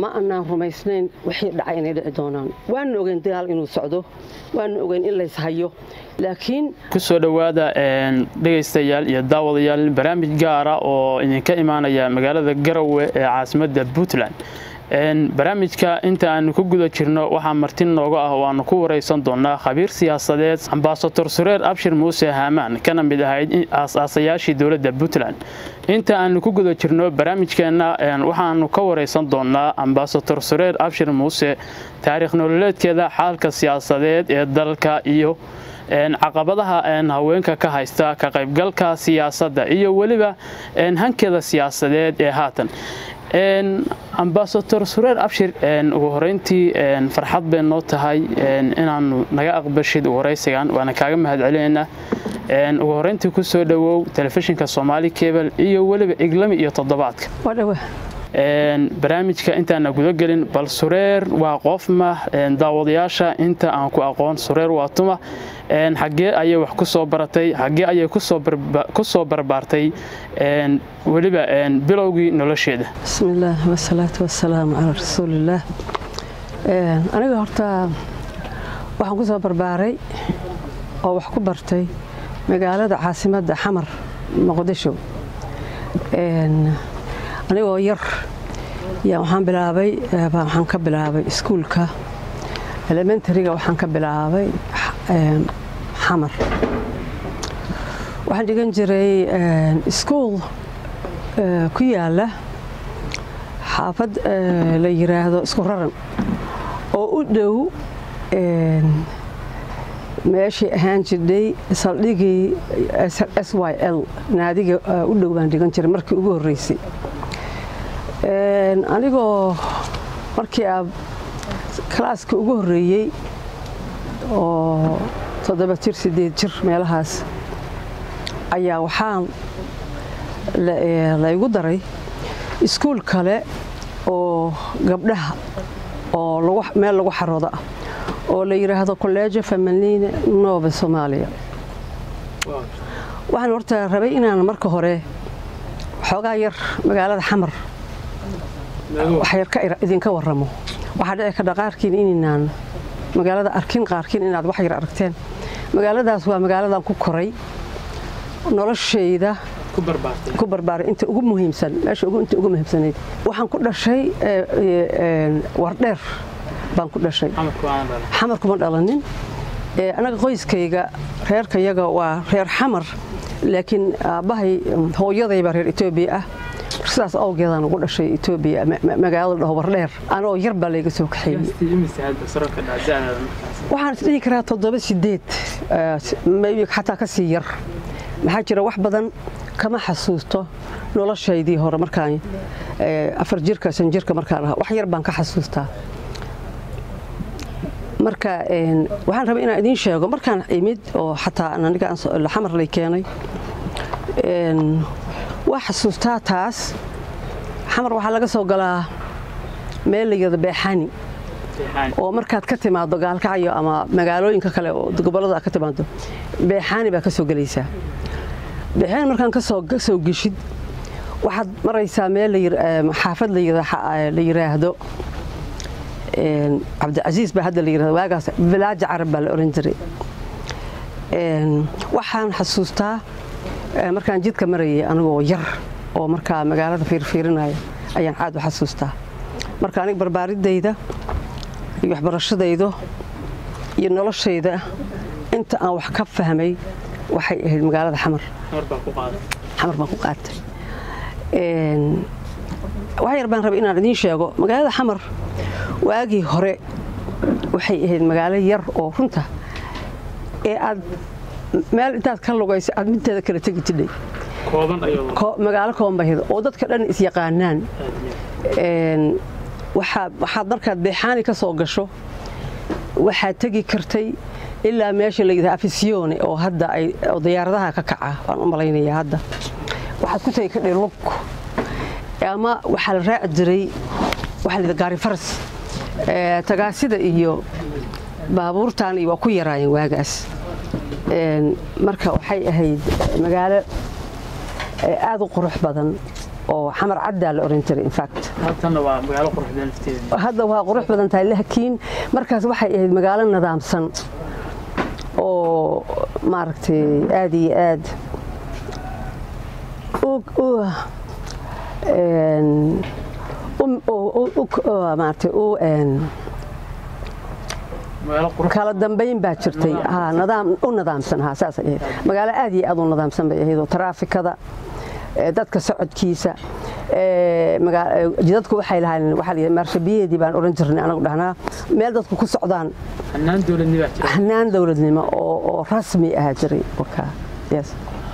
ma anaan rumaysnayn wixii dhacay inay dhici doonaan waanu ogeyn dagaal inuu socdo waanu ogeyn in layshayo laakiin kusoo dhowaada dhegaystayaal iyo daawadayaal barnaamij gaara oo idinka imaanaya magaalada garowe ee caasimadda puntland barnaamijka inta aanu ku guda jirno waxaa marti nooga ah oo aanu ku waraysan doonaa khabiir siyaasadeed ambasador sureer abshir muuse haamaan kana mid ahayd aas-aasayaashii dowladda puntland inta aanu ku guda jirno barnaamijkeenna waxaanu ka waraysan doonaa ambasador sureer abshir muuse taariikh nololeedkeeda xaalka siyaasadeed ee dalka iyo caqabadaha haweenka ka haysta ka qaybgalka siyaasadda iyo weliba hankeeda siyaasadeed ee haatan ambasador sureer abshir ugu horeyntii farxad bay noo tahay inaanu naga aqbashid waraysigan waana kaaga mahadcelinaynaa ugu horeyntii ku soo dhowow telefishinka soomaali kebel iyo weliba iglami iyo toddobaadka barnaamijka intaana gudagelin bal sureer waa qofma daawadayaasha inta aan ku aqoon sureer waa tuma xaggee ayay wax ku soo baratay xaggee ayay ku soo barbaartay weliba bilowgii nolosheeda bismillaah wasalaatu wasalaamu calaa rasuulillaah aniga horta waxaan ku soo barbaaray oo wax ku bartay magaalada caasimadda xamar muqdisho anigoo yar yaa waxaan bilaabay waxaan ka bilaabay iskuulka elementariga waxaan ka bilaabay xamar waxaan dhigan jiray iskuul ku yaala xaafad la yiraahdo isku raran oo u dhow meeshii ahaan jirdhay saldhigii s y l naadiga u dhow baan dhigan jiray markii ugu horreysay anigoo markii a kalaaska ugu horreeyey oo toddoba jir siddeed jir meelahaas ayaa waxaan laygu daray iskuul kale oo gabdhaha oo meel lagu xaroodo ah oo la yidhaahdo kolleejo famalina nova soomaaliya waxaan horta rabay inaan marka hore xoogaa yar magaalada xamar wax yar idinka warramo waxaa dhici karta qaarkiin inaynaan magaalada arkin qaarkiin inaad wax yar aragteen magaaladaas waa magaaladan ku koray noloshayda ku barbaaray inta ugu muhiimsan meesha inta ugu muhiimsanayd waxaan ku dhashay wardheer baan ku dhashay xamar kuma dhalanin anaga qoyskayga reerkayaga waa reer xamar laakiin aabbahay hooyadaybaa reer etoobiya ah sidaas awgeedaan ugu dhashay etoobiya magaalada dhaho wardheer anoo yar baa layga soo kaxeeyey waxaan isdhihi karaa toddoba sideed xataa ka sii yar maxaa jira wax badan kama xasuusto noloshaydii hore markaan afar jirka san jirka markaan ahaa wax yar baan ka xasuustaa marka waxaan rabay inaan idiin sheego markaan imid oo xataa aniga xamar lay keenay waa xasuustaa taas xamar waxaa laga soo galaa meel la yirahdo beexani oo markaad ka timaado gaalkacyo ama magaalooyinka kale oo gobollada ka timaado beexaani baa ka soo gelaysaa beexaani markaan ka soo geshid waxaad maraysaa meel xaafad la yiraahdo cabdicasiis baa hadda la yirahdo waagaas bilaaja carab baa la oran jiray waxaan xasuustaa markaan jidka marayay anigoo yar oo markaa magaalada fiirfiirinaya ayaan caad u xasuustaa marka aniga barbaaridayda iyo waxbarashadayda iyo noloshayda inta aan wax ka fahmay waxay ahayd magaalada xamar xamar baan ku qaatay wax yar baan rabay inaan idiin sheego magaalada xamar waagii hore waxay ahayd magaalo yar oo runta ee aad meel intaad ka lugayso aad midteeda kala tegi jidhay magaalo kooban bay ahayd oo dadka dhan isyaqaanaan waxaad markaad beexaani ka soo gasho waxaad tegi kartay ilaa meesha la yidhaha afisyoone oo hadda ay diyaaradaha ka kaca waan u malaynayaa hadda waxaad ku tegi kadhay lug ama waxaa la raaci jiray waxaa la yidhaha gaari faras tagaasida iyo baabuurtan iyo waa ku yaraayeen waagaas marka waxay ahayd magaalo aad u qurux badan oo xamar caddaa la oran jiray infact halkanna waa magaalo quruxda lafteeda hadda waa qurux badan tahay laakiin markaas waxay ahayd magaalo nidaamsan oo maaragtay aad iyo aad maaragtay u kala dambayn baa jirtay u nidaamsan ha saasay ahayd magaalo aad iyo aad u nidaamsan bay ahayd oo taraafikada dadka socodkiisa jidadku waxay lahaayeen waxaa la maarshabiyeedii baan oran jirnay anagu dhahnaa meel dadku ku socdaan hanaan dowladnimo baa jira hanaan dowladnimo oo oo rasmi ahaa jiray wakaa yes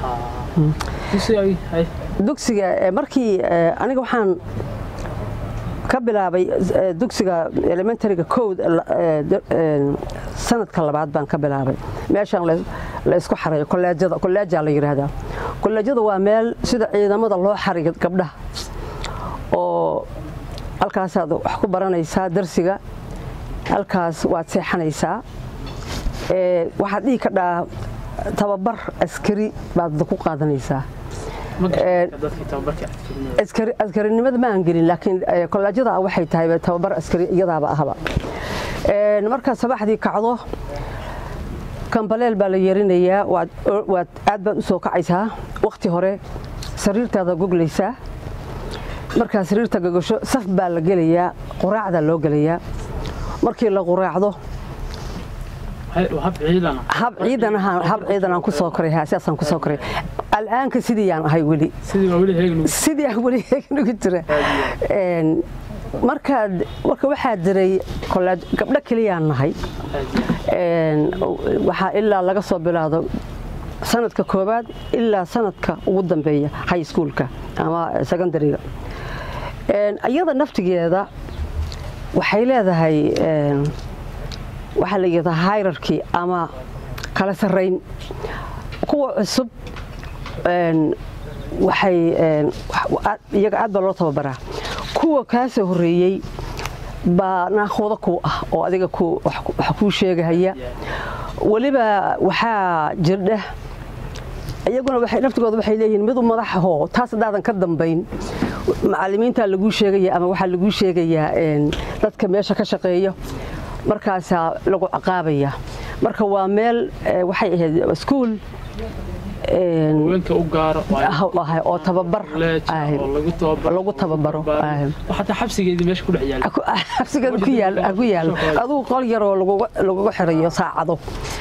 dugsiga markii aniga waxaan ka bilaabay dugsiga elementaryga code sanadka labaad baan ka bilaabay meeshaan la isku xarayo kolleejada kolleejaa la yidhaahdaa kolleejada waa meel sida ciidamada loo xariyo gabdhaha oo halkaasaad wax ku baranaysaa darsiga halkaas waad seexanaysaa waxaad dhihi ka dhaa tababar askari baad ku qaadanaysaa askarinimada ma aan gelin laakiin kolleejyada waxay tahay tababar askari iyadaaba ahba markaad sabaxdii kacdo kambaleel baa la yeerinayaa waad aad baad u soo kacaysaa wakhti hore sariirtaada goglaysaa markaa sariirta gogasho saf baa la gelayaa quraacdaa loo gelayaa markii la quraacdo hab ciidan hab ciidan aan ku soo koray sidaasaan ku soo koray al'aanka sidii aan ahay weli sidii aan weli heegnugu jira markaad marka waxaa jiray kolleej gabdho keliyaan nahay waxaa ilaa laga soo bilaado sanadka koowaad ilaa sanadka ugu dambeeya high schoolka ama secondariga iyada naftigeeda waxay leedahay waxaa la yidhahdaa hierarchy ama kala sarrayn kuwa cusub waxay iyaga aad baa loo tababaraa kuwa kaa soo horreeyey baa naakooda ku ah oo adiga wax kuu sheegahaya weliba waxaa jirdha iyaguna naftigooda waxay leeyihiin mid u madaxahoo taas haddaadan ka dambayn macallimiintaa laguu sheegaya ama waxaa laguu sheegayaa dadka meesha ka shaqeeya markaasaa lagu caqaabaya marka waa meel waxay ahayd iskuol oo tababar lagu tababaro xabsigeeda ku yaal adugu qol yaroo laguga xirayo saacado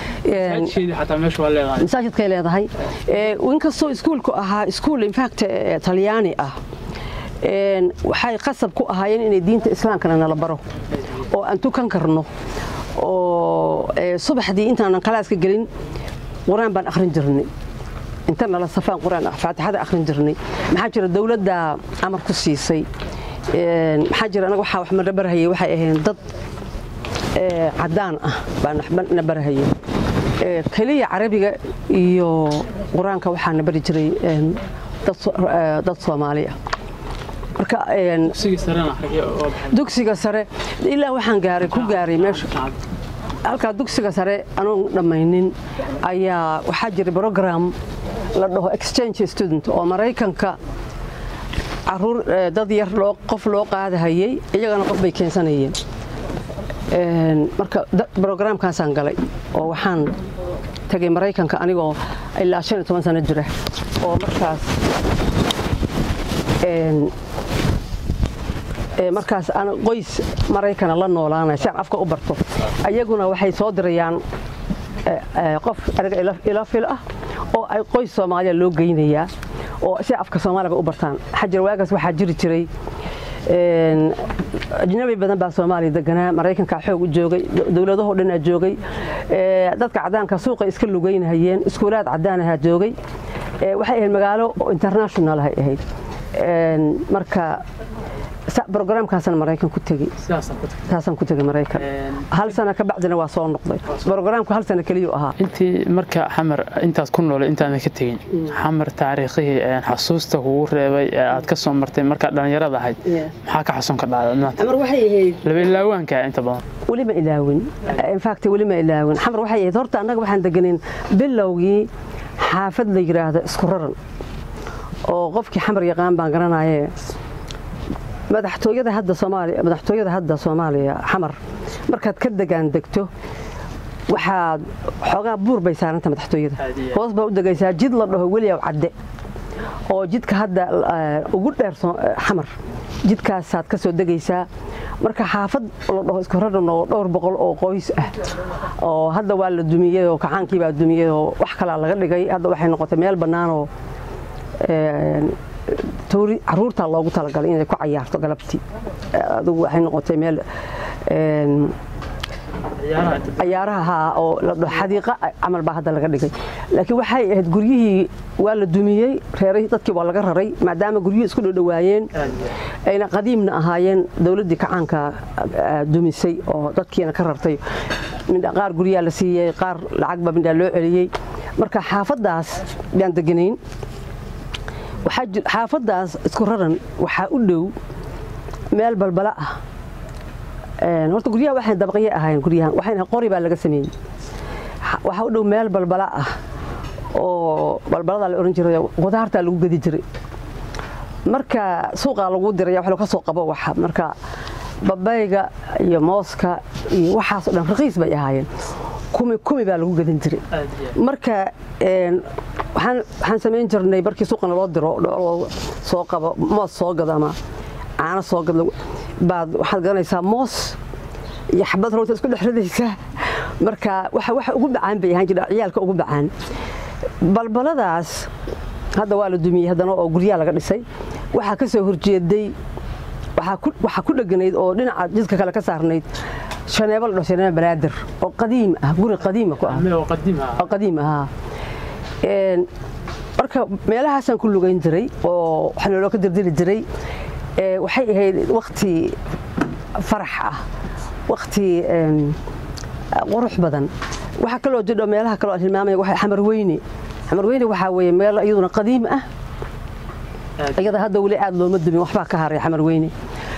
masaajidkay leedahay inkastoo iskuulku ahaa iskuol infact talyaani ah waxay qasab ku ahaayeen inay diinta islaamkana nala baro oo aan tukan karno oo subaxdii intaanan kalaaska gelin qur-aan baan akhrin jirnay inta nala safaan qur-aan faatixada akhrin jirnay maxaa jira dowladda amar ku siisay maxaa jira anaga waxaa wax ma nabarhayay waxay ahayn dad caddaan ah baan nabarhayay keliya carabiga iyo qur-aanka waxaa nabari jiray dad soomaali ah marka dugsiga sare ilaa waxaan gaaray ku gaaray meesha halkaa dugsiga sare anoon dhammaynin ayaa waxaa jiray brogram la dhaho exchange student oo maraykanka caruur dad yar qof loo qaadahayay iyagana qof bay keensanayeen marka brograamkaasaan galay oo waxaan tagay maraykanka anigoo ilaa shan iyo toban sano jira oo markaas markaas aan qoys maraykana la noolaanay si aan afka u barto ayaguna waxay soo dirayaan qof aniga ila fil ah oo ay qoys soomaaliya loo geynayaa oo si afka soomaaliga u bartaan xajir waagaas waxaa jiri jiray ajnabi badan baa soomaaliya deganaa maraykanka xoog u joogay dowladahoo dhanaa joogay dadka caddaanka suuqay iska lugeynahayeen iskuulaad caddaanahaa joogay waxay ahayd magaalo international ahay ahayd marka brograamkaasaan maraykan ku tegey saasaan ku tegey maraykan hal sana ka bacdina waa soo noqday brograamku hal sana keliyuu ahaa intii marka xamar intaas ku noolay intaadan ka tegin xamar taariikhihii xasuusta kugu reebay ee aad ka soo martay markaad dhallinyarada ahayd maxaa ka xasuun ka dhacday waxay ahayd laba ilaawaanka inta badan weli ma ilaawin infact weli ma ilaawin xamar waxay ahayd horta annaga waxaan deganin bilowgii xaafad la yidhaahdo isku raran oo qofkii xamar yaqaan baan garanaye madaxtooyada hadda soomaaliya madaxtooyada hadda soomaaliya xamar markaad ka degaan degto waxaad xoogaa buur bay saaranta madaxtooyada hoos baa u degaysaa jid la dhaho weliyaw cadde oo jidka hadda ugu dheer xamar jidkaasaad ka soo degaysaa marka xaafad la dhaho isku raran oo dhowr boqol oo qoys ah oo hadda waa la dumiyey oo kacaankii baa dumiyey oo wax kalaa laga dhigay hadda waxay noqotay meel bannaanoo toori caruurtaa loogu talagalay inay ku cayaarto galabtii adugu waxay noqotay meel cayaaraha oo la dhaho xadiiqa camal baa hadda laga dhigay laakiin waxay ahayd guryihii waa la dumiyey reerahii dadkii waa laga raray maadaama guryihii isku dhowdhowaayeen ayna qadiimna ahaayeen dowladdii kacaanka dumisay oo dadkiina ka rartay midha qaar guryaa la siiyey qaar lacagba midhaa loo celiyey marka xaafaddaas baan deganayn xaafaddaas isku raran waxaa u dhow meel balbala ah horta guryaha waxay dabaqye ahayn guryahan waxayna qori baa laga sameeyey waxaa u dhow meel balbala ah oo balbaladaa la ohan jiray qudaartaa lagu gedi jiray marka suuqaa lagu diraya wax ka soo qabo waxa marka babayga iyo mooska iyo waxaasoo dhan raqiis bay ahaayeen kumi kumi baa lagu gedin jiray marka waxaan samayn jirnay markii suuqana loo diro soo qabo moos soo gado ama caano soo gad baad waxaad garanaysaa moos iyo xabad roota isku dhex ridaysaa marka waxa ugu bacaan bay ahaan jira ciyaalka ugu bacaan balbaladaas hadda waa la dumiyey haddana oo guryaa laga dhisay waxaa ka soo horjeeday waxaa ku dheganayd oo dhinaca jidka kale ka saarnayd shaneebo la dhaho shaneebo banaadir oo qadiim ah guri qadiima ku ah oo qadiim ahaa marka meelahaasaan ku lugayn jiray oo waxaa nooloo ka dirdiri jiray waxay ahayd wakti farax ah wakti qurux badan waxaa kaloo jidho meelaha kaloo aan hilmaamaya waxa xamar weyne xamar weyne waxaa weeye meel iyaduna qadiim ah iyada hadda weli aad looma dumin waxbaa ka haray xamar weyne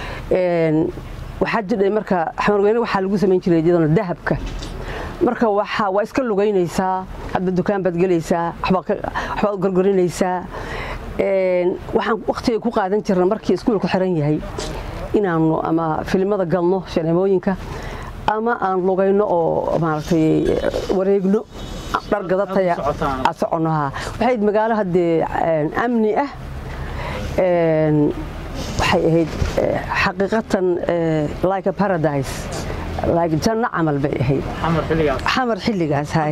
waxaa jidhay marka xamar weyne waxaa lagu samayn jiray iyaduna dahabka marka waa waa iska lugaynaysaa hadda dukaan baad gelaysaa waxbaad gorgorinaysaa waxaan wakhtiga ku qaadan jirna markii iskuulku xiran yahay inaanu ama filimada galno shaneemooyinka ama aan lugayno oo maaragtay wareegno dhar gadataya aad soconnoha waxay magaalo haddee amni ah waxay ahayd xaqiiqatan like a paradise like janno camal bay ahayd xamar xilligaas hay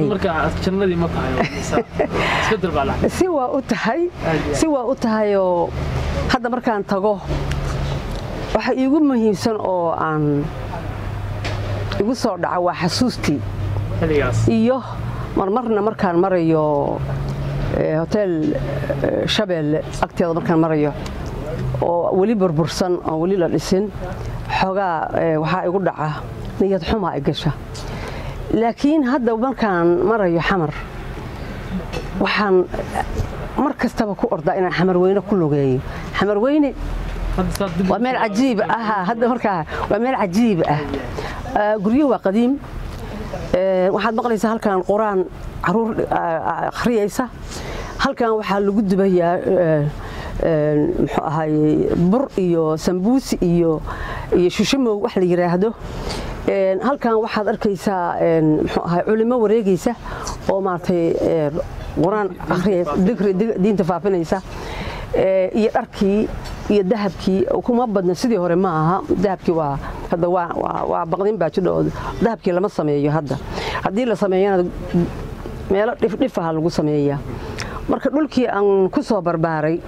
si waa u tahay si waa u tahayoo hadda markaan tago waxa iigu muhiimsan oo aan igu soo dhaca waa xasuustii iyo marmarna markaan marayo hotel shabeelle agteeda markaan marayo oo weli burbursan oo weli la dhisin xoogaa waxaa igu dhaca niyad xumaa i gasha laakiin hadda markaan marayo xamar waxaan mar kastaba ku ordaa inaan xamarweyne ku lugeeyo xamarweyne waa meel cajiib ah hadda markaa waa meel cajiib ah guryo waa qadiim waxaad maqlaysaa halkan quraan caruur akhriyaysa halkan waxaa lagu dubayaa muxuu ahaayey bur iyo sambuusi iyo iyo shushamow wax la yidhaahdo halkan waxaad arkaysaa muxuu ahay culimo wareegaysa oo maaragtay quraan akhriyaysa digri diinta faafinaysa iyo dharkii iyo dahabkii kuma badna sidii hore ma aha dahabkii waa hadda waa baqdin baa jidha oo dahabkii lama sameeyo hadda haddii la sameeyana meelo dhifdhifaha lagu sameeyaa marka dhulkii aan ku soo barbaaray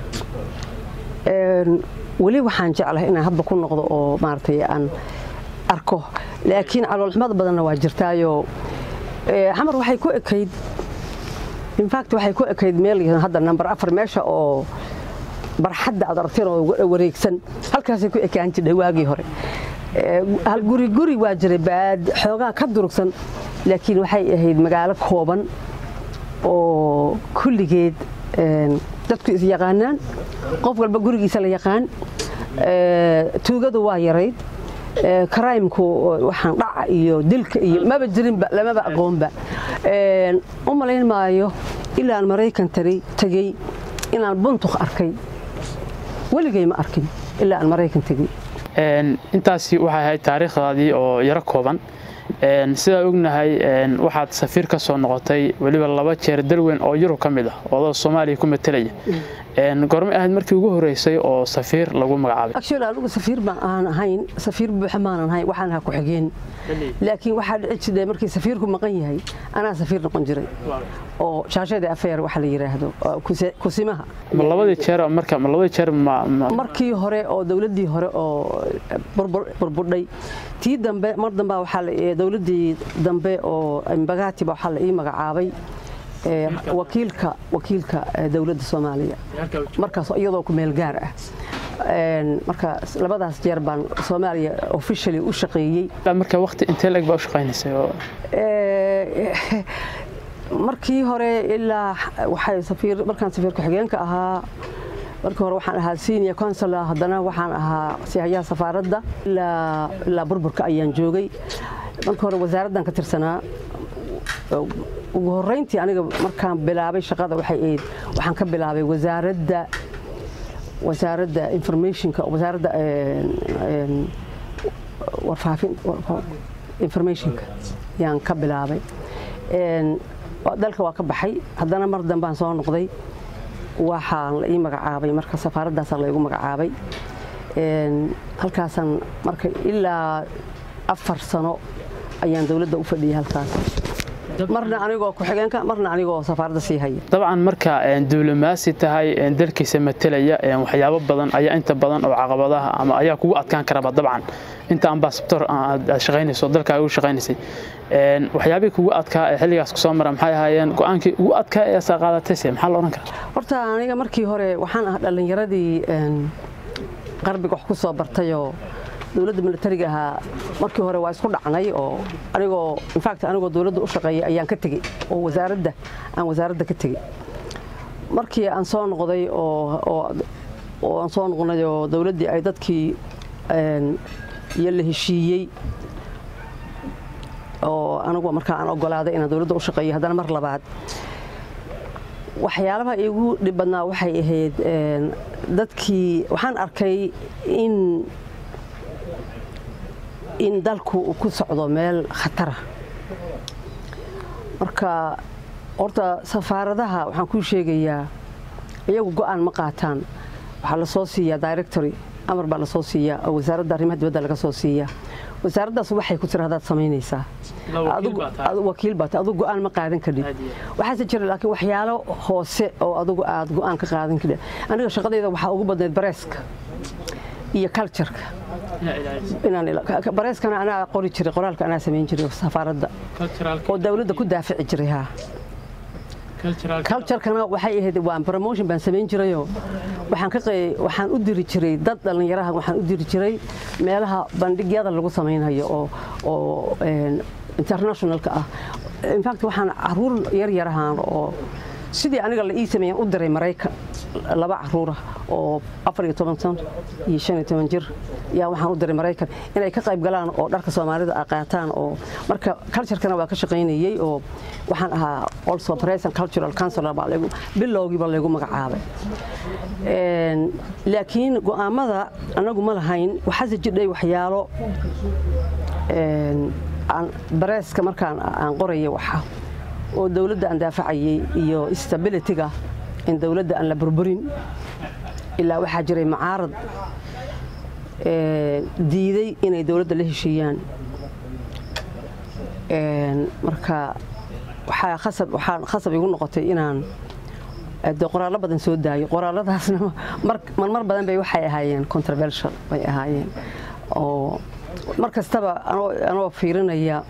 weli waxaan jeclahay inaan hadba ku noqdo oo maaragtay aan arko laakiin caloolxumad badanna waa jirtaayoo xamar waxay ku ekayd infact waxay ku ekayd meel hadda namber afar meesha oo barxadda aad aragteen oo wareegsan halkaasay ku ekaan jidhay waagii hore hal guri guri waa jiray baad xoogaa ka durugsan laakiin waxay ahayd magaalo kooban oo kulligeed dadku is yaqaanaan qof walba gurigiisa la yaqaan tuugadu waa yarayd karaymku waxaan dhaca iyo dilka iyo maba jirinba lamaba aqoonba u malayn maayo ilaan maraykan tagay inaan buntuk arkay weligay ma arkin ilaa aan maraykan tegey intaasi waxay ahayd taariikhdaadii oo yaro kooban sidaa ognahay waxaad safiir ka soo noqotay weliba laba jeer dalweyn oo yurub ka mid ah oodoo soomaaliya ku matelaya gormay ahayd markii ugu horeysay oo safiir lagu magacaabay actually anigu safiir ma aan ahayn safiir buuxa maanan ahayn waxaan ahaa ku-xigeen laakiin waxaa dhici jiray markii safiirku maqan yahay anaa safiir noqon jiray oo shaashada afeer waxa la yiraahdo kusimaha ma labadii jeer marka ma labadii jeer ma markii hore oo dawladdii hore oo burburdhay tii dambe mar dambe waxaa la dawladdii dambe oo mbagati ba waxaa la ii magacaabay wakiilka wakiilka dawladda soomaaliya markaas iyadoo ku meel gaar ah marka labadaas jeer baan soomaaliya officially u shaqeeyey marka waqti intee leg baa u shaqaynaysay markii hore ilaa waxay safiir markaan safiir ku-xigeenka ahaa markii hore waxaan ahaa senior consular haddana waxaan ahaa sihayaha safaaradda ilaa ilaa burburka ayaan joogay markii hore wasaaraddan ka tirsanaa ugu horreyntii aniga markaan bilaabay shaqada waxay ahayd waxaan ka bilaabay wasaaradda wasaaradda informationka wasaaradda warfaafin informationka yaan ka bilaabay dalka waa ka baxay haddana mar dambaan soo noqday waxaan la ii magacaabay marka safaaraddaasaan laygu magacaabay halkaasaan marka ilaa afar sano ayaan dowladda u fadhiyay halkaas marna anigoo ku-xigeenka marna anigoo safaaradda sii haya dabcan marka diblomaasi tahay dalkiisa matelaya waxyaabo badan ayaa inta badan oo caqabadaha ama ayaa kugu adkaan karaba dabcan inta ambasador aad shaqaynayso dalkaaga u shaqaynaysay waxyaabihii kugu adkaa ee xilligaas kusoo mara maxay ahaayeen go-aankii ugu adkaa ee asaa qaadatayse maxaa la odhan karaa horta aniga markii hore waxaan ahaa dhallinyaradii qarbiga wax ku soo bartayoo dowladda militariga ahaa markii hore waa isku dhacnay oo anigoo infact anigoo dowladda u shaqeeyay ayaan ka tegey oo wasaaradda aan wasaaradda ka tegey markii aan soo noqday oo oo aan soo noqnay oo dowladdii ay dadkii iyo la heshiiyey oo anigu markaa aan ogolaaday inaan dowladda u shaqeeyo haddana mar labaad waxyaalaha igu dhib badnaa waxay ahayd dadkii waxaan arkay in in dalku uu ku socdo meel khatara marka horta safaaradaha waxaan kuu sheegayaa iyagu go-aan ma qaataan waxaa lasoo siiyaa directory amar baa lasoo siiyaa oo wasaaradda arrimaha dibadda laga soo siiyaa wasaaraddaas waxay ku tira hadaad samaynaysaa wakiil baata adigu go-aan ma qaadan kadhid waxaase jira laakiin waxyaalo hoose oo adigu aad go-aan ka qaadan kadhid aniga shaqadayda waxaa ugu badnayd bareeska iyo cultureka bareeskana anaa qori jiray qoraalka anaa samayn jiray safaaradda oo dawladda ku daafici jiray haa culturekana waxay ahayd waan promotion baan samayn jirayoo waxaan ka waxaan u diri jiray dad dhallinyaraha waxaan u diri jiray meelaha bandhigyada lagu samaynhayo oo oo internationalka ah infact waxaan caruur yar yarahaan oo sidii aniga la ii sameeyaan u diray maraykan laba caruura oo afar iyo toban san iyo shan iyo toban jir yaa waxaan u diray maraykan inay ka qayb galaan oo dharka soomaalida a qaataan oo marka culturekana waa ka shaqaynayey oo waxaan ahaa also present cultural counselor baa laygu bilowgiiba laygu magacaabay laakiin go'aamada anagu ma lahayn waxaase jidhay waxyaalo bareeska markaan aan qoraya waxa oo dowladda aan daafacayay iyo stabilityga in dowladda aan la burburin ilaa waxaa jiray macaarad diiday inay dowladda la heshiiyaan marka waxaa khasab waxaa khasab igu noqotay inaan de qoraallo badan soo daayo qoraalladaasna marmar badan bay waxay ahaayeen controversial bay ahaayeen oo mar kastaba anoo fiirinaya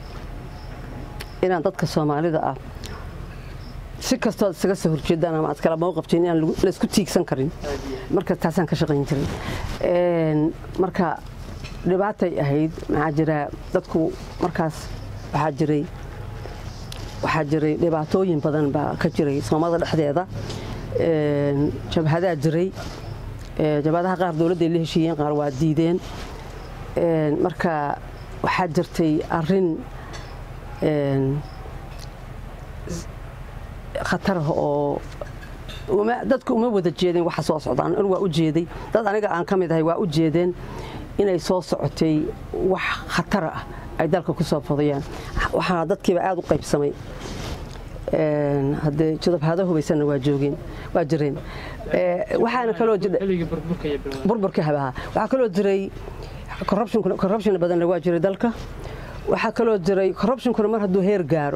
inaan dadka soomaalida ah si kastoo ad isaga soo horjeedaan ama aad kala mowqabtiin inaan laysku tiigsan karin marka taasaan ka shaqayn jiray marka dhibaatay ahayd maxaa jira dadku markaas waxaa jiray waxaa jiray dhibaatooyin badan baa ka jiray soomaalida dhexdeeda jabhadaa jiray jabhadaha qaar dowladday la heshiiyeen qaar waa diideen marka waxaa jirtay arin khatarah oo dadka uma wada jeedeen waxa soo socdaan anu waa u jeeday dad aniga aan ka mid ahay waa u jeedeen inay soo socotay wax khatara ah ay dalka ku soo fadayaan waxaa dadkiiba aada u qaybsamay haddee jadabhaado hubaysanna waa joogeen waa jireen waxaana kaloo burburka habaha waxaa kaloo jiray corruption badanna waa jiray dalka waxaa kaloo jiray corruptionkuna mar hadduu heer gaaro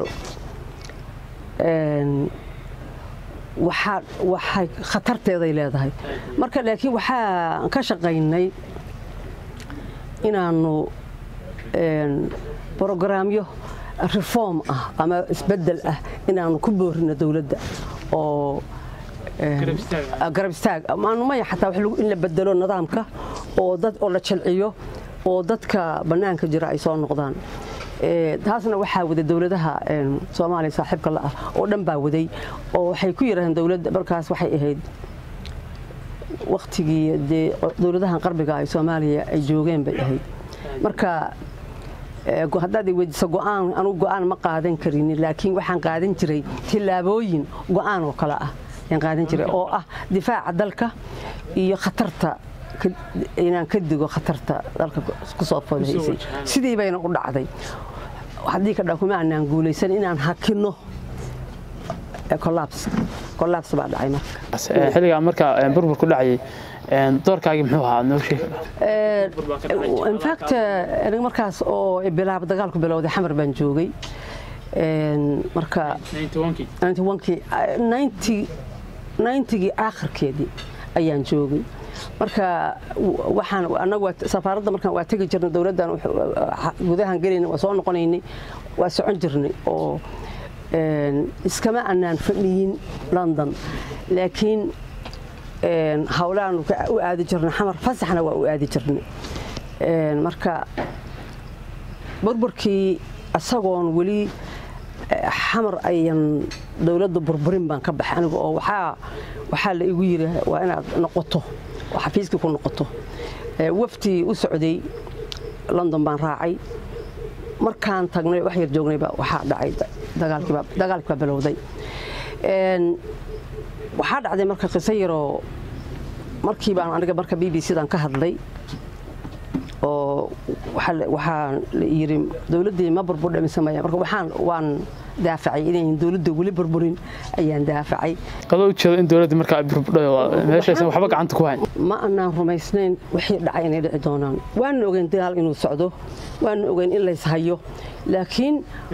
waxay khatarteeday leedahay marka laakiin waxaan ka shaqaynay inaannu brogaraamyo reform ah ama isbedel ah inaannu ku boorino dowladda oo garab istaag maanumaya xataa in la bedelo nidaamka oo la jalciyo oo dadka bannaanka jira ay soo noqdaan taasna waxaa waday dowladaha soomaaliya saaxiibka la ah oo dhan baa waday oo waxay ku yidhahdeen dowladda markaas waxay ahayd waktigii dee dowladahan qarbiga ay soomaaliya ay joogeen bay ahayd marka haddaad weydiiso go'aan anugu go'aan ma qaadan karin laakiin waxaan qaadan jiray tillaabooyin go'aan oo kale ah ayaan qaadan jiray oo ah difaaca dalka iyo khatarta inaan ka digo khatarta dalka ku soo fodahaysay sidii bayna u dhacday haddii ka dha kuma aanaan guulaysan inaan hakinno collapse collapse baa dhacay marka xilligaa marka burbur ku dhacayay doorkaagii muxuu ahaa noo sheeg in fact aniga markaas oo bilaab dagaalku bilowday xamar baan joogay marka ninetygii aakhirkeedii ayaan joogay marka waxaan anagu safaaradda markaan waa tegi jirnay dowladdan gudahan gelayna waa soo noqonaynay waa socon jirnay oo iskama anaan fadhiyin london laakiin hawlaanu u aadi jirnay xamar fasaxna waa u aadi jirnay marka burburkii isagoon weli xamar ayan dowladda burburin baan ka baxay aniga oo waxaa la igu yiri waa inaad noqoto oo xafiiskii ku noqoto waftii u socday london baan raacay markaan tagnay wax yar joognayba waxaa dhacay dagaalkii baa bilowday waxaa dhacday marka qiso yaroo markii baan aniga marka b b c-dan ka hadlay oo waxaa la yiri dowladdii ma burburdha mise maya marka waxaan waan daafacay inayn dowladda weli burburin ayaan daafacay qadoo ujeedo in dowladda markaa burburdhay meeshaysan waxba gacanta ku hayn ma anaan rumaysnayn wixii dhacay inay dhici doonaan waana ogeyn dagaal inuu socdo waana ogeyn in lays hayo laakiin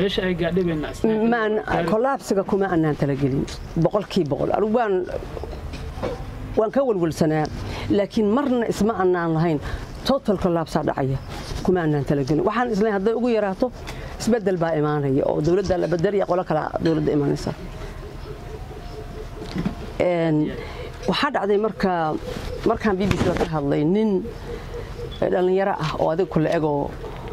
kolaabsiga kuma anaan talagelin boqolkii boqol anigu waan waan ka walwalsanaa laakiin marna isma anaan lahayn total collapsaa dhacaya kuma anaan talagelin waxaan islayn hadday ugu yaraato isbedel baa imaanaya oo dowladda la bedelaya qolo kale dowladda imaanaysa waxaa dhacday marka markaan b b c da ka hadlay nin dhallinyaro ah oo adiga kula egoo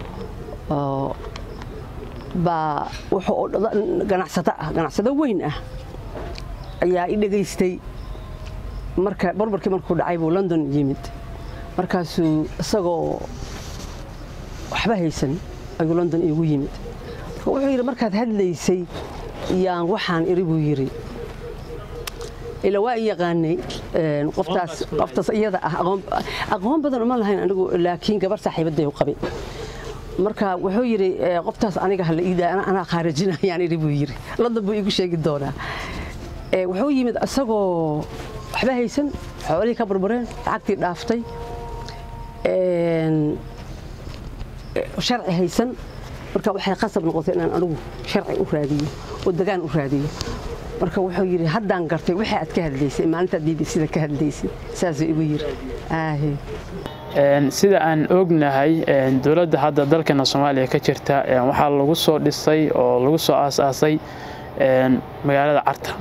baa wuxuu ganacsato ah ganacsado weyn ah ayaa i dhegaystay marka barbarkii markuu dhacay buu london yimid markaasuu isagoo waxba haysan ayuu london iigu yimid wuxuu yidhi markaad hadlaysay yaan waxaan iri buu yidhi ila waa i yaqaanay qoftaas qoftaas iyada ah aqoon badan uma lahayn anigu laakiin gabar saaxiibaday u qabay marka wuxuu yidhi qoftaas aniga hala iidaa anaa khaarijinayaan iri buu yidhi london buu iigu sheegi doonaa wuxuu yimid isagoo waxba haysan xoolihii ka burbureen lacagtii dhaaftay sharci haysan marka waxay qasab noqotay inaan anigu sharci u raadiyo oo degaan u raadiyo marka wuxuu yidhi haddaan gartay wixii aad ka hadlaysay maalintaad b b c da ka hadlaysay saasuu igu yidhi sida aan ognahay dowladda hadda dalkeena soomaaliya ka jirta waxaa lagu soo dhisay oo lagu soo aasaasay magaalada carta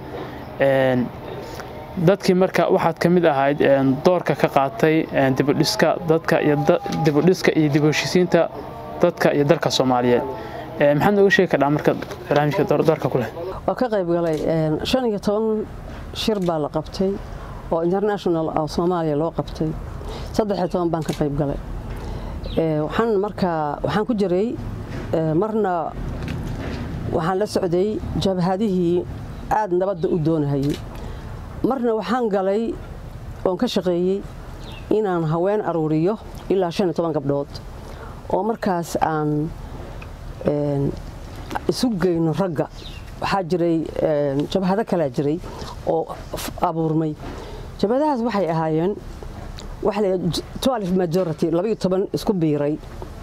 dadkii marka waxaad ka mid ahayd doorka ka qaatay dibudhiska dadka iyo dibudhiska iyo dibheshisiinta dadka iyo dalka soomaaliyeed maxaad nooga sheegi kardhaa marka barnaamijka doorka ku leh waa ka qayb galay shan iyo toban shir baa la qabtay oo international oo soomaaliya loo qabtay saddex iyo toban baan ka qayb galay waxaan markaa waxaan ku jiray marna waxaan la socday jabhadihii aada nabadda u doonahayay marna waxaan galay oon ka shaqeeyey inaan haween aruuriyo ilaa shan iyo toban gabdhood oo markaas aan isu geyno ragga waxaa jiray jabhado kalaa jiray oo abuurmay jabhadahaas waxay ahaayeen majority labaiyo toban isku biiray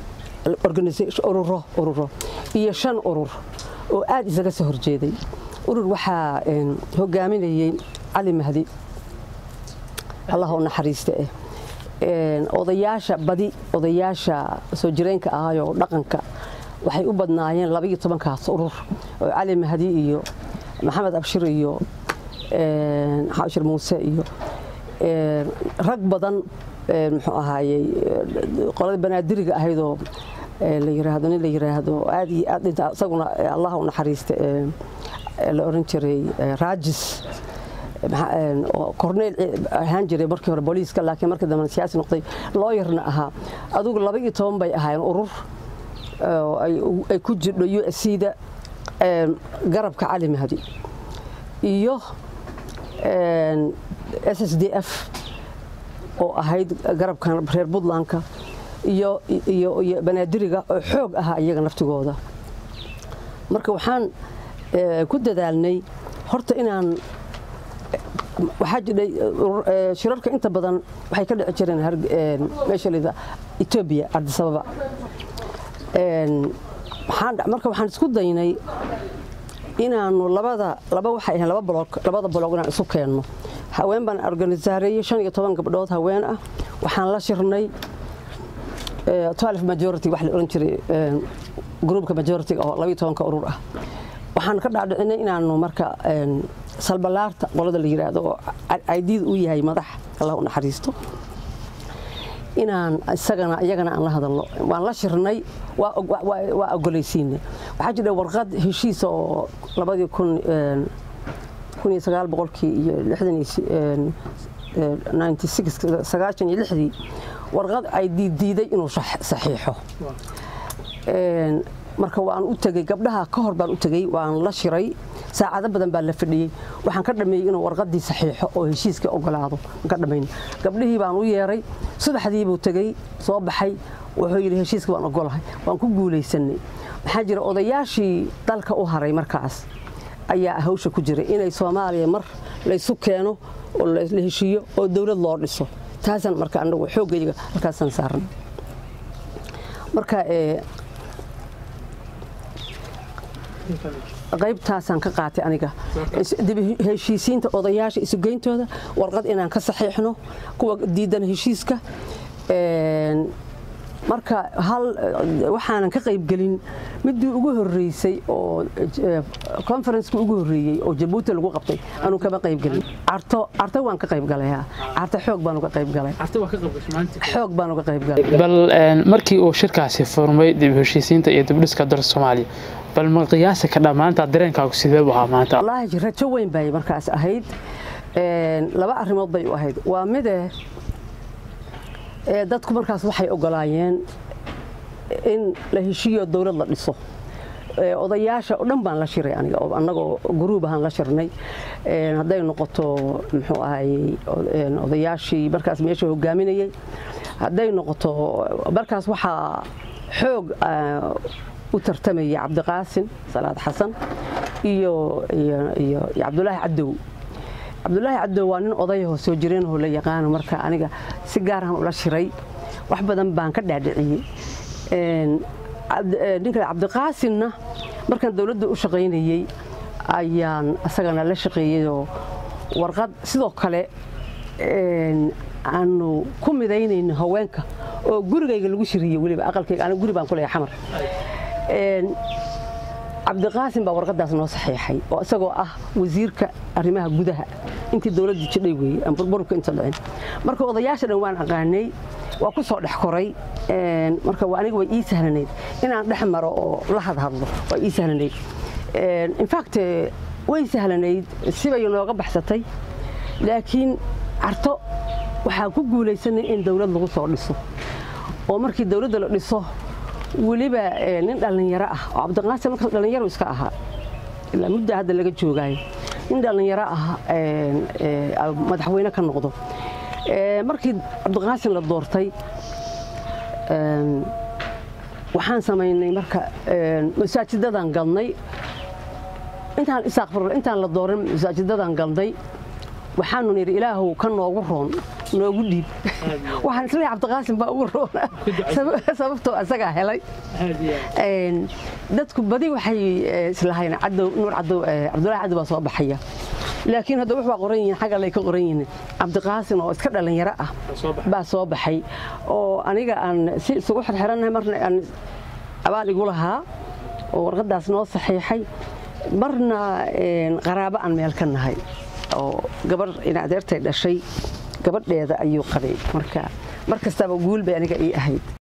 ururo ururo iyo shan urur oo aad isaga soo horjeeday urur waxaa hogaaminayey cali mahdi allah u naxariista eh odayaasha badi odayaasha soo jireenka ahayoo dhaqanka waxay u badnaayeen labaiyo tobankaas urur oo cali mahdi iyo maxamed abshir iyo xabshir muuse iyo rag badan muxuu ahaayey qolada banaadiriga ahaydoo la yiraahdo nin la yiraahdo aad iyo aad dhinta isaguna allah u naxariista la oran jiray raajis korneyl ahaan jiray markii hore booliiska laakiin markii dambe siyaasi noqday looyarna ahaa adugu laba iyo toban bay ahaayeen urur ay ku jirdho u s c-da garabka cali mahdi iyo s s d f oo ahayd garabkan reer puntlandka iyo iyo banaadiriga oo xoog ahaa iyaga naftigooda marka waxaan ku dadaalnay horta inaan waxaa jidhay shirarka inta badan waxay ka dhici jireen meesha lida etoobiya ardisababa marka waxaan isku daynay inaanu labada laba waxay ahayn laba bloog labada bloog inaan isu keenno haween baan organisaareeyey shan iyo toban gabdhood haween ah waxaan la shirnay twelve majority wax la oran jiray gruupka majority oo labiyo tobanka urur ah waxaan ka dhaadhicinay inaanu marka salbalaarta qolada la yiraahdo oo aydiid u yahay madax allah u naxariisto inaan isagana iyagana aan la hadalno waan la shirnay waa ogolaysiinay waxaa jira warqad heshiisa oo labadii kun kun iyo sagaal boqolkii iyo lixdan iyo ninety six sagaashan iyo lixdii warqad ay diidiiday inuu saxiixo marka waan u tegey gabdhaha ka hor baan u tegey waan la shiray saacado badan baa la fadhiyey waxaan ka dhameeyey inuu warqadii saxiixo oo heshiiskii ogolaado ka dhamayn gabdhihii baan u yeeray subaxdii buu tegey soo baxay wuxuu yidhi heshiiska waan ogolahay waan ku guulaysanay maxaa jira odayaashii dalka u haray markaas ayaa hawsha ku jiray inay soomaaliya mar laysu keeno oo la heshiiyo oo dowlad loo dhiso taasaan marka anagu xooggayga halkaasaan saarnay marka qaybtaasaan ka qaatay aniga heshiisiinta odayaasha isugeyntooda warqad inaan ka saxiixno kuwa diidan heshiiska marka hal waxaanan ka qaybgelin midii ugu horeysay oo conferenceki ugu horeeyey oo jabuuti lagu qabtay anuu kama qaybgelin carto carto waan ka qaybgalay carto xoog baan uga qaybgalay xoog baan uga qaybgalay bal markii uu shirkaasi furmay dib heshiisiinta iyo dibdhiska dalka soomaaliya bal ma qiyaasi ka dhammaanta dareenkaagu sidee u ahaa maanta wallaahi rajo weyn bay markaas ahayd laba arrimood bay u ahayd waa mide dadku markaas waxay ogolaayeen in la heshiiyo dowlad la dhiso odayaasha oo dhan baan la shiray aniga oo annagoo guruub ahaan la shirnay hadday noqoto muxuu ahayey odayaashii markaas meesha hogaaminayey hadday noqoto markaas waxaa xoog u tartamayay cabdiqaasin salaad xasan iyo iyo cabdulaahi cadow cabdulaahi cadow waa nin odayahoo soo jireenoo la yaqaano marka aniga si gaarahan ula shiray wax badan baan ka dhaadhiciyey ninka cabdiqaasinna markaan dowladda u shaqaynayey ayaan isagana la shaqeeyeyoo warqad sidoo kale aanu ku midaynayno haweenka oo gurigayga lagu shiriyey weliba aqalkayga aniga guri baan ku leeyahay xamar cabdiqaasim baa warqadaas noo saxiixay oo isagoo ah wasiirka arrimaha gudaha intii dowladdu jidhay weeye burburka inta dhicin marka odayaasha dhan waan aqaanay waa ku soo dhex koray marka aniga way ii sahlanayd inaan dhex maro oo la hadhadlo waa ii sahlanayd infact way sahlanayd sibay nooga baxsatay laakiin carto waxaan ku guulaysanay in dowlad lagu soo dhiso oo markii dowladda la dhiso weliba nin dhallinyaro ah oo cabdiqaasim markaas dhallinyaro iska ahaa ilaa mudda hadda laga joogaayo in dhallinyaro ah madaxweyne ka noqdo markii cabdiqaasin la doortay waxaan samaynay marka masaajidadaan galnay intaan isaaqfar intaan la dooran masaajidadaan galnay waxaanu nidhi ilaahow ka noogu roon noogu dhiib waxaan isleeyahay cabdiqaasim baa ugu roona sababtoo asagaa helay dadku badi waxay islahayn cadow nuur cadow cabdullaahi cadow baa soo baxaya laakiin hadda wuxuu qoran yihiin xagga lay ka qoran yihiin cabdiqaasim oo iska dhalinyaro ah baa soo baxay oo aniga aan si isugu xirxirannahay marna aan abaal igu lahaa oo warqadaas noo saxiixay marna qaraabo aan meel ka nahay oo gabar ina adeertay dhashay gabadheeda ayuu qabay marka mar kastaba guul bay aniga ii ahayd